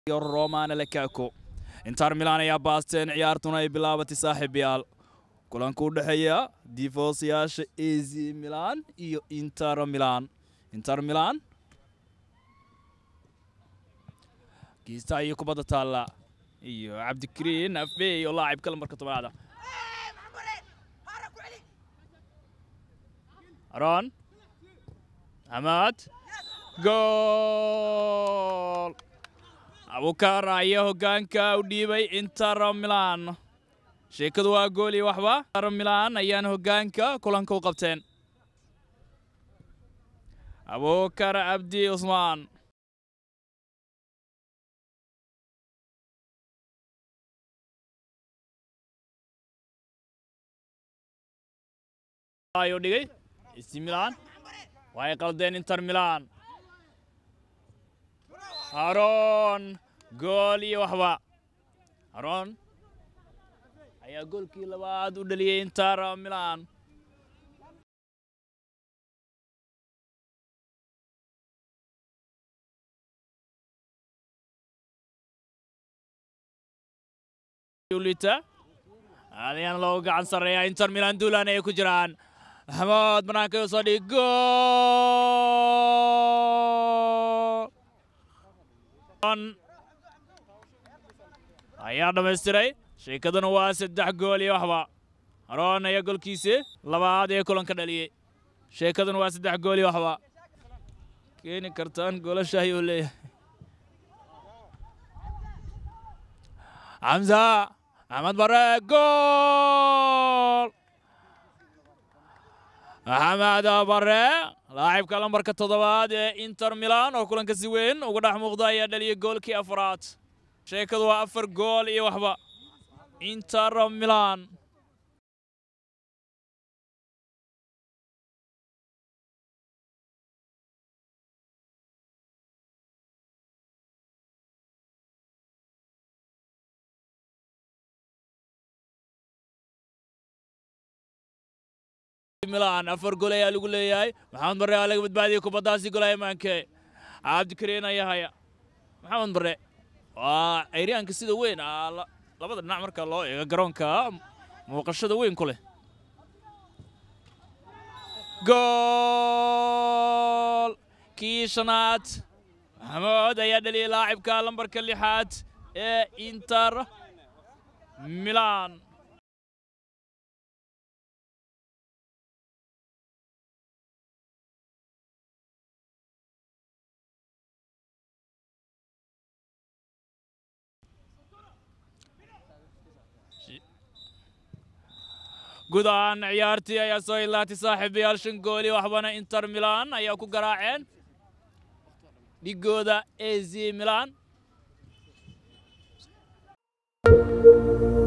iyo romana lekako inter milan ayaa baasteen ciyaartuna ay bilaabatay saaxiibayaal kulanka u dhexeeya difoosyaasha az milan iyo inter milan inter milan kiista iyo kubadda taalla iyo cabdikariin afey oo laacibka lambarka tobnaada aron axmed gool abukar ayaa hoggaanka u dhiibay inter milan sheekadu waa gool iyo waxba inter milan ayaana hoggaanka kulanka u qabteen abukar cabdi cusmaan ayuu dhigay AC Milan way qaldeen Inter Milan Aron gool iyo waxba Aron ayaa goolkii labaad u dhaliyay Inter Milan Ulita Aliyan loo gacan sarreeya Inter Milan duulaan ay ku jiraan axmed banaanka u soo dhig gool ayaa dhammaystiray sheekaduna waa saddex gool iyo waxba aroon ayaa golkiisi labaad ee kulanka dhaliyey sheekaduna waa saddex gool iyo waxba keeni kartaan goolasha ayuu leeyahay xamza axmed bare gool maxamed bare laacibka lambarka toddobaad ee inter milan oo kulanka si weyn uga dhex muuqda ayaa dhaliyay goolkii afraad sheekadu waa afar gool iyo waxba inter milan milan afar gol ayaa lagu leeyahay maxamed bare aa laga badbaadiyey kubaddaasi golaya maanke cabdikariin ayaa haya maxamed bare waa ceyriyaanka sida weyn labada dhinac marka loo eego garoonka muuqashada weyn ku leh gool kii shanaad maxamed ayaa dhaliyay laacibka lambarka lixaad ee inter milan guud ahaan ciyaartii ayaa soo ilaatay saaxiibayaal shan gooli waxbana inter milan ayaa ku garaaceen dhigooda az milan